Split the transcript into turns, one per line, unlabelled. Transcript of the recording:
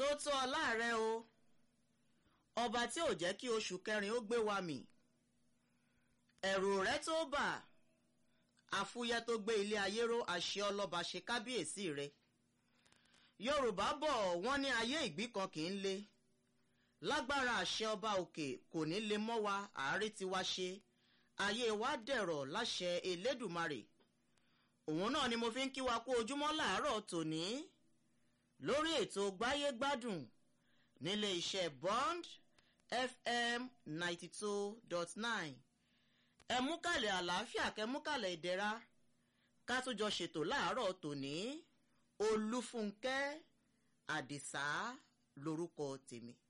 tó tó ọlá rẹ o ọba tí ò jẹ́ kí oṣù kẹrin ó gbé wa mì ẹ̀rù rẹ tó bà àfúyẹ́ tó gbé ilé ayé ró àṣẹ ọlọ́ba ṣe kábíyèsí rẹ yorùbá bọ̀ wọ́n ní ayé ìgbín kan kì í le lágbára àṣẹ ọba òkè kò ní lè mọ́ wa àárẹ̀ tí wá ṣe ayé wa dẹ̀rọ̀ láṣẹ elédùmarè òun náà ni mo fi ń kí wa kú ojúmọ́ làárọ̀ tòní lórí ètò gbáyé gbádùn nílé iṣẹ́ bond fm ninety two dot nine ẹ mú kàlẹ̀ àlàáfíà kẹ mú kàlẹ̀ ìdẹ̀ra ká tún jọ ṣètò láàárọ̀ tòní olúfúnkẹ́ àdìsá lorúkọ tèmi.